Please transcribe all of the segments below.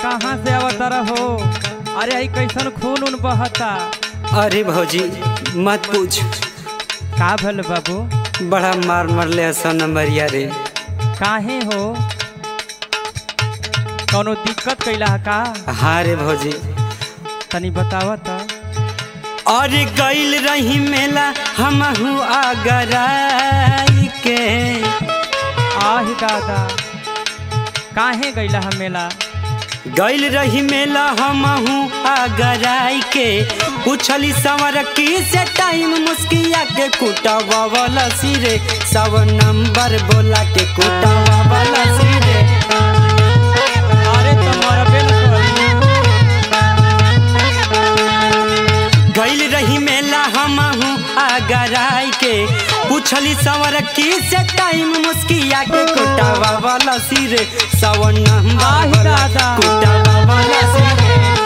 कहाँ से अवतर हो अरे आई कैसन खून उन बहता अरे भौजी मत पूछ का भल बाबू बड़ा मार मरले हसन नंबरिया रे काहे हो कौनो दिक्कत कैला है का हाँ रे भौजी तनी बतावा त और गईल रही मेला हमहू आगराई के आहि दादा काहे गैला है मेला गईल रही मेला हमहू आगराई के पूछली सवर की से टाइम मुस्किया के कुटावा वाला सिरे सब नंबर बोला के कुटावा वाला सिरे अरे तुम्हारा बेल गईल रही मेला हमहू आगराई के पूछली सवर की से टाइम मुस्किया के कुटावा वाला सिरे सब नंबर आहि बोला दादा। कुटावा वाला सिरे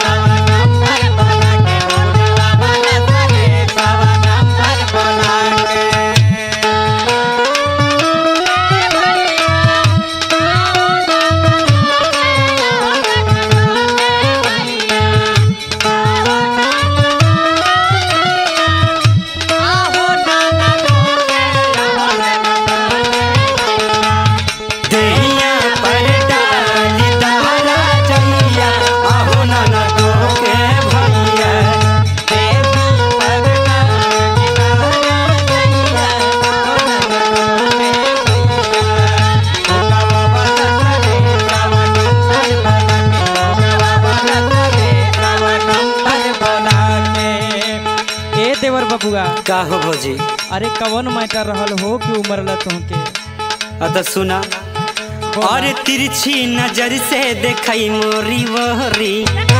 देहिया पर डाली तारा जइया आहो नाना तो के भैया ए देवर बबुआ का हो भौजी अरे कवन मैटर रहल हो कि उमरला तुमके अत सुना और तिरछी नजर से देखई मोरी वहरी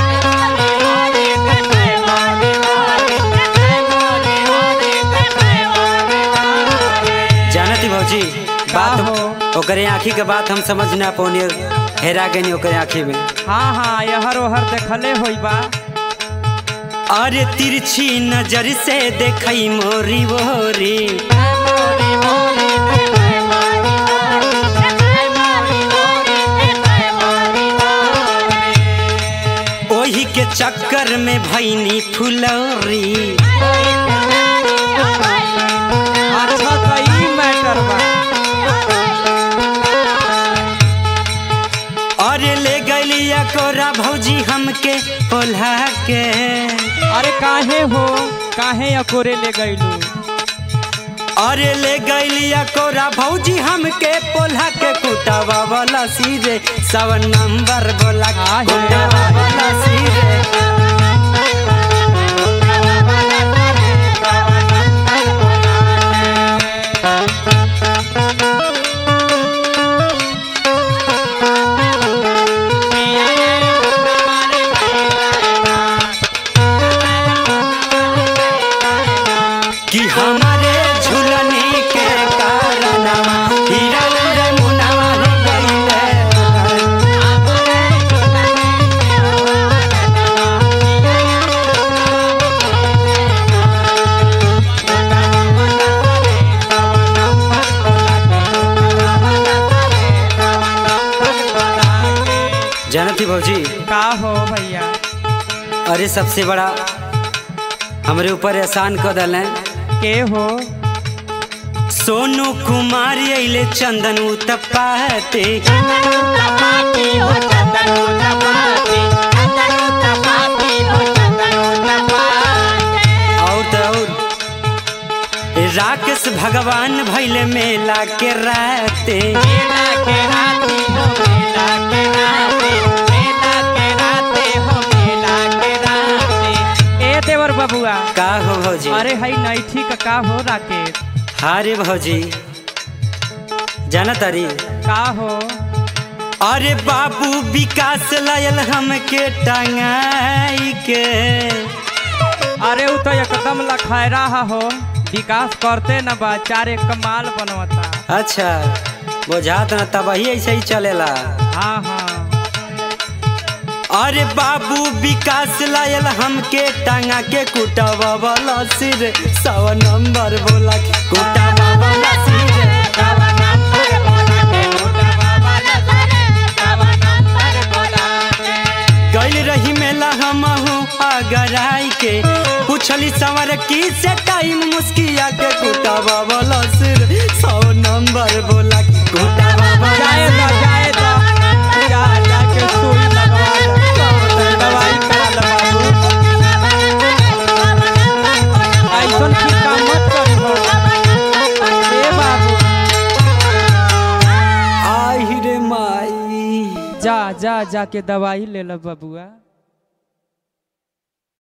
जानती भौजी बात हो? ओकरे आँखी के बात हम समझ ना पौनी हेरा गई ओकरे आँखी में हाँ हाँ यहर ओहर देखले होई बा और तिरछी नजर से देखई मोरी वहरी ओही के चक्कर में भैनी फुलौरी अच्छा तो ई मैटर बा और ले गलिया कोरा भौजी हमके ओल्हा के अरे काहे हो काहे अकोरे ले गईलू और ले गलिया कोरा भौजी हमके पोल्हा के कुटावा वाला सीरे सब नंबर बोला आहे। कुटावा वाला सीरे कि हमारे झुलने के कारणवा हीरा रे मुनावा रे गइले जानती भौजी का हो भैया अरे सबसे बड़ा हमरे ऊपर एहसान कर दल के हो सोनू कुमार अइले चंदन उतपाते और तो और राकेश भगवान भैले मेला के राते ए देवर बबुआ का हो भौजी अरे हई नैठी का का हो राकेश हाँ रे भौजी जानत अरी का हो अरे बाबू विकास लायल हमके टंगाई के अरे उ तो एकदम लखैरा हो विकास करते न बा चारे कमाल बनवता अच्छा बुझात न तब ही ऐसे ही चलेला हाँ हाँ अरे बाबू विकास लायल हमके टांगा के कुटावा वाला सिर सवा नंबर बोला के कुटावा वाला सिर गइल रही मेला हमहू आगराई के पूछली सवर की से टाइम मुस्किया के कुटावा वाला सिर सौ नंबर बोला कि कुटावा वाला जाए दा जाए दा जा जाके सुई लगवा ला दवाई करा ला बाबू ऐसन की काम मत करी हो ए बाबू आई रे माई जा जा जाके दवाई ले ला बबुआ